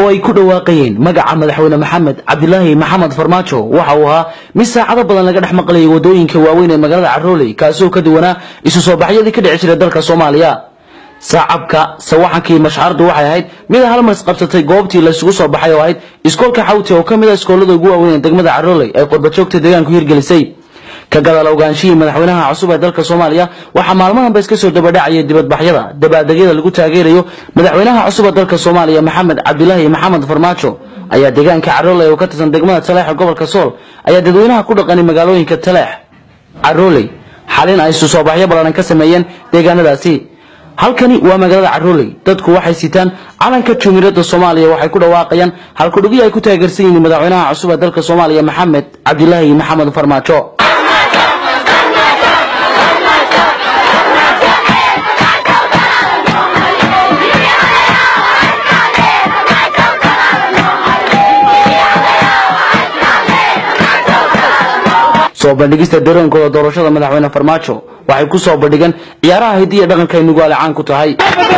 oo ay ku dhawaaqayeen magaca madaxweyne maxamed cabdilaahi maxamed farmaajo waxa uu ahaa mid saacado badan laga dhex maqlayay wadooyinka waaweyn ee magaalada carooley kaasoo ka duwanaa isu soo baxyadii ka dhici jiray dalka soomaaliya saacabka sawaxankii mashxaradu waxay ahayd mid hal mar isqabsatay goobtii laysugu soo baxay oo ahayd iskoolka xawti oo ka mid a iskoolada ugu waaweyn ee degmada carooley ay qurbajoogta deegaanku hirgelisay ka gadaal ogaanshihii madaxweynaha cusub ee dalka soomaaliya waxaa maalmahanba iska soo dabadhacayay dibadbaxyada dabaaldegyada lagu taageerayo madaxweynaha cusub ee dalka soomaaliya maxamed cabdilaahi maxamed farmaajo ayaa deegaanka carooley oo ka tirsan degmada taleex ee gobolka sool ayaa dadweynaha ku dhaqanay magaalooyinka taleex carooley xalin ay isu soo baxyo ballaran ka sameeyeen deegaanadaasi halkani waa magaalada carooley dadku waxay sitaan calanka jumhuuriyadda soomaaliya waxay ku dhawaaqayaan halkudhigyo ay ku taageersan yihiin madaxweynaha cusub ee dalka soomaaliya maxamed cabdilaahi maxamed farmaajo soo bandhigista dareenkooda doorashada madaxweyne farmaajo waxay ku soo bandhigeen ciyaaraha hidiya dhaqanka ay nugaale caan ku tahay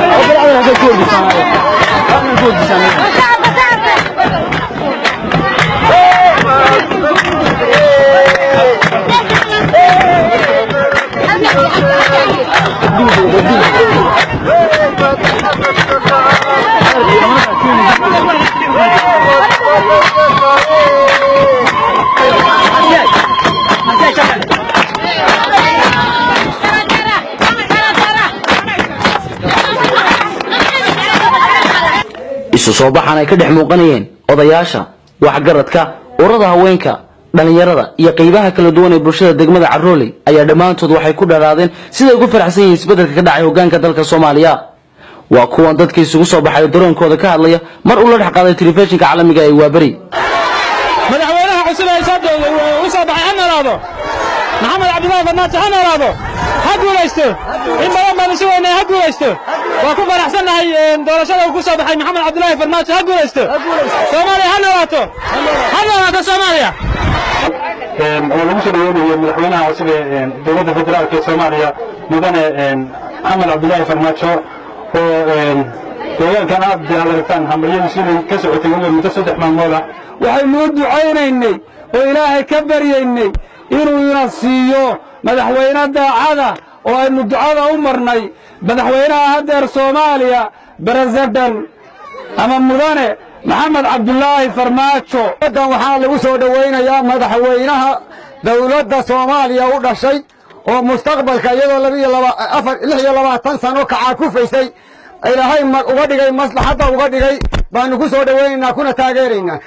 isu soo baxan ay ka dhex muuqanayeen odayaasha waxgaradka urada haweenka dhallinyarada iyo qaybaha kala duwan ee bulshada degmada carooley ayaa dhammaantood waxay ku dharaadeen siday ugu faraxsan yihiin isbeddelka ka dhacay hogaanka dalka soomaaliya waa kuwan dadka isugu soo baxay oo daroonkooda ka hadlaya mar uu la dhex qaaday telefishinka caalamiga ee waaberi madaxweynaha cusub ee u soo baxay ha noolaado maxamed cabdilaahi farmaajo ha noolaado ha guulaysto in badan baan isu weynay ha guulaysto waa ku faraxsannahay doorashada uu ku soo baxay maxamed cabdilaahi farmaajo ha guulaysto soomaaliya ha noolaato ha noolaato soomaaliya oo lagu soo dhaweynayo madaxweynaha cusub ee dowladda federaalk ee soomaaliya mudane maxamed cabdilaahi farmaajo oo deegaankan aad aad aragtaan hambaryadiisu inay ka socotay weliba muddo saddex maalmood ah waxaynu u ducaynaynay oo ilaahay ka baryaynay inuu ina siiyo madaxweyne daacada oo aynu ducada u marnay madaxweynaha haddeer soomaaliya beresident ama mudane maxamed cabdulaahi farmaajo dan waxaa lagu soo dhowaynayaa madaxweynaha dowladda soomaaliya u dhashay oo mustaqbalka iyadoo lix iyo labaatan sano kacaakufaysay ilaahay uga dhigay maslaxadda uga dhigay baanu ku soo dhowaynaynaa kuna taageeraynaa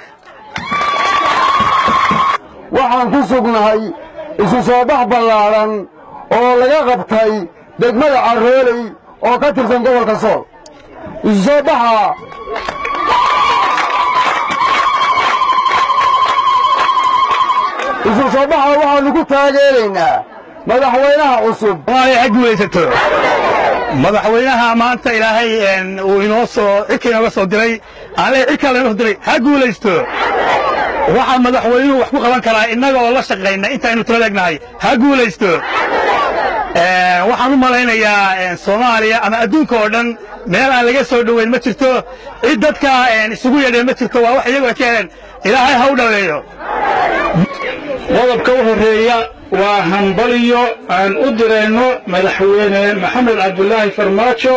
waxaan ku sugnahay isu soo bax ballaaran oo laga qabtay degmada carooley oo ka tirsan gobolka sool isu soo baxa isu soo baxa waxaanu ku taageeraynaa madaxweynaha cusub soomaaliya ha guulaysato madaxweynaha maanta ilaahay uu inoo soo cirka inooga soo diray aan leeyahay cirkaa lainoo soo diray ha guulaysto waxaa madaxweynuhu wax ku qaban karaa innaga oo la shaqayna intaynu tala egnahay ha guulaysto waxaan u malaynayaa soomaaliya ama adduunka oo dhan meel aan laga soo dhoweyn ma jirto cid dadka isugu yeedheen ma jirto waa wax iyagu ay ka heleen ilaahay ha u dhaweeyo qodobka u horreeya waa hambaliyo aan u dirayno madaxweyne maxamed cabdulaahi farmaajo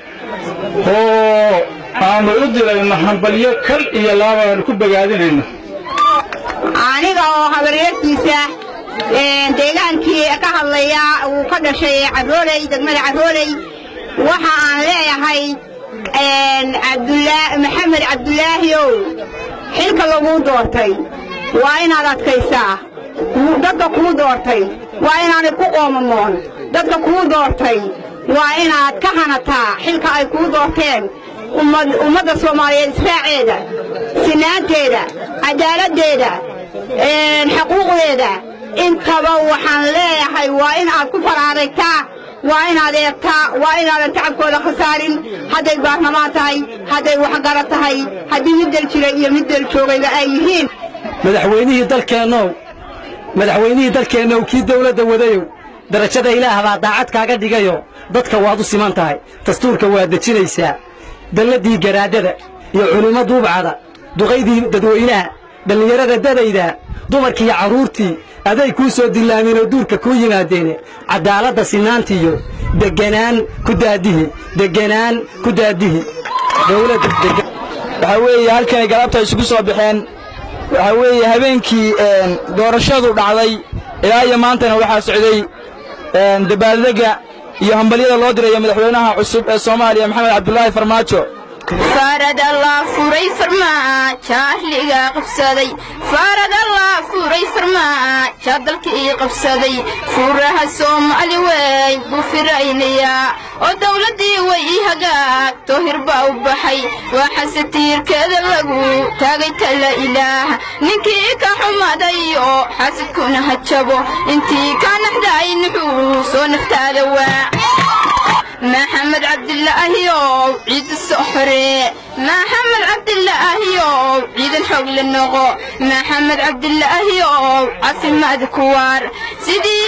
oo aanu u dirayno hambalyo kal iyo laaba aanu ku bogaadinayno aniga oo habaryartiisa deegaankii ka hadlaya uu ka dhashay carooley degmada carooley waxa aan leeyahay maxamed cabdulaahiow xilka laguu doortay waa inaad adkaysaa dadka kuu doortay waa inaanay ku qoomamoon dadka kuu doortay waa inaad ka hanataa xilka ay kuu doorteen ummadda soomaaliyeed israaceeda sinaanteeda cadaaladdeeda xaquuqdeeda intaba waxaan leeyahay waa in aad ku faraaraytaa waa inaad eegtaa waa inaadan tacabkooda khasaarin hadday baarlamaan tahay hadday waxgarad tahay haddii mid del jira iyo mid del joogayba ay yihiin madaxweynihii dalkeennow madaxweynihii dalkeennow kii dawladda wadayow darajada ilaah baa daacad kaaga dhigayo dadka waad u siman tahay dastuurka waad dejinaysaa dalladii garaadada iyo culummo duubcada duqaydii dadweynaha dhallinyarada dadayda dumarkiiyo carruurtii aday kuu soo dillaameen oo duurka kuu yimaadeene caddaaladda sinaantiiyo deganaan ku daadihi deganaan ku daadihi dowladda degan waxaa weeye halkanay galabta isugu soo baxeen waxaa weeye habeenkii doorashadu dhacday ilaa iyo maantana waxaa socday dabaaldega iyo hambalyada loo dirayo madaxweynaha cusub ee soomaaliya maxamed cabdulaahi farmaajo faarad allah furay farmaajo ahliga qabsaday faarad allah furay farmaajo dalkii qabsaday furaha soomaali weyn buu firaynayaa oo dawladdii way ii hagaagto hirbaa u baxay waxaase tiirkeeda lagu taagay talla ilaah ninkii ka xumaday oo xasidkuna ha jabo intii ka naxday nuxuu soo naftaada waa maxamed cabdilaahiyow ciida soo xoree maxamed cabdilaahiyow ciidan xoog la noqo maxamed cabdilaahiyow caafimaad ku waar sidii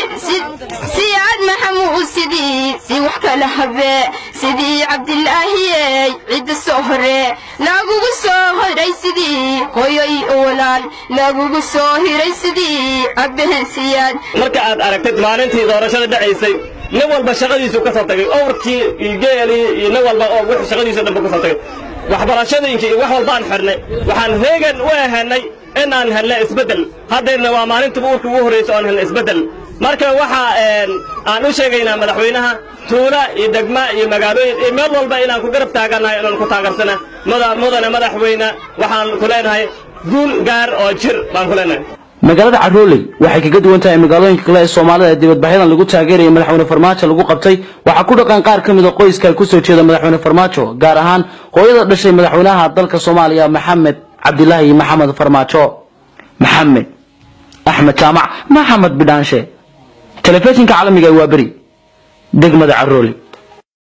siyaad maxamuud sidii si wax kala habee sidii cabdilaahiyey ciida soo horee lagugu soo hiray sidii hooyoy walaal lagugu soo hiray sidii abbehen siyaad marka aad aragtid maalintii doorashada dhacaysay nin walba shaqadiisu ka soo tagay owrkii iyo geelii iyo nin walba oo wixii shaqadiisu dhanba ka soo tagay waxbarashadiinkii iyo wax walbaan xidhnay waxaan heegan u ahanay inaan helnay isbeddel haddayna waa maalintii uurka ugu horraysa oon helnay isbeddel marka waxa aan u sheegaynaa madaxweynaha tuula iyo degma iyo magaalooyin iyo meel walba inaan ku garab taagannahay inaan ku taagersana mudane madaxweyne waxaan ku leenahay guul gaar oo jir baan ku leenahay magaalada carooley waxay kaga duwan tahay magaalooyinka kale ee soomaalida ee dibadbaxyadan lagu taageeraya madaxweyne farmaajo lagu qabtay waxaa ku dhaqan qaar ka mid a qoyska ay kusoo jeeda madaxweyne farmaajo gaar ahaan hooyada dhashay madaxweynaha dalka soomaaliya maxamed cabdilaahi maxamed farmaajo maxamed axmed jaamac maxamed bidhaanshe telefishinka caalamiga ee waa beri degmada carooley